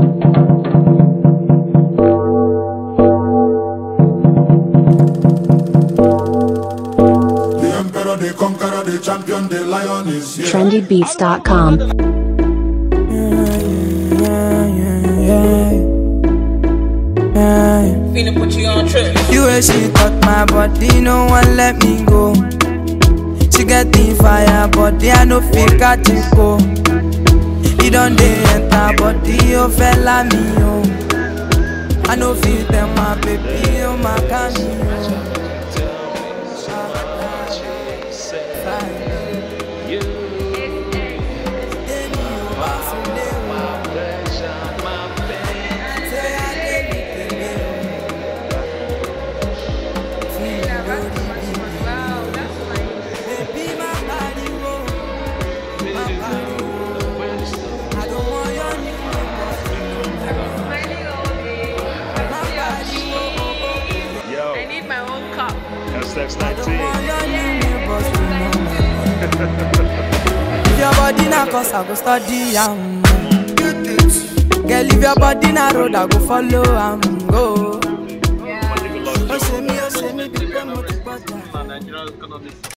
The emperor, the conqueror, the champion, the lion is here. trendybeats.com. Finna put you on trip. You way she touch my body, no one let me go. She get the fire, body I no fit catch it go. He don't dey enter body, oh fella me oh. I no fit tell my baby, oh my cameo. Baby, my body, oh, my body, oh. I don't want your new Yo, I need my own cup. SX19. want your new boss, you know. If your body na cause I go study am. Girl, if your body na road, I go follow am. Go. Yeah. Oh, say me, oh, say me, be promote, but